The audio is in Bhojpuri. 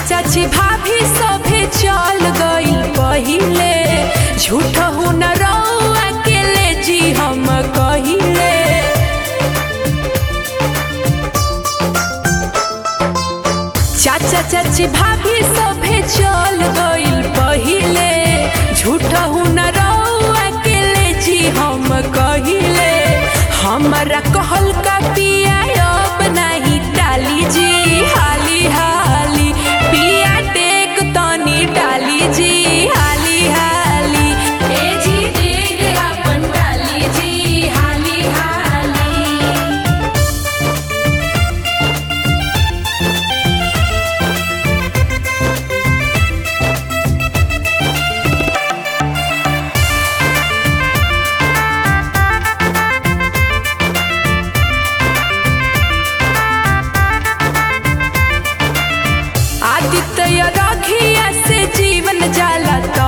चाची भाभी सभे चल गइल पहिले झूठ हो न रउआ अकेले जी हम कहिले चाचा चाची भाभी सभे चल गइल पहिले झूठ हो न रउआ अकेले जी हम कहिले हमरा कहल का पिया अब नहीं डाली जी हाली हाली पिया टेक तनी डाली जी हाली हाली ए जी देख अपन डाली जी हाली हाली आदित्य रखिया से जीवन जाला तो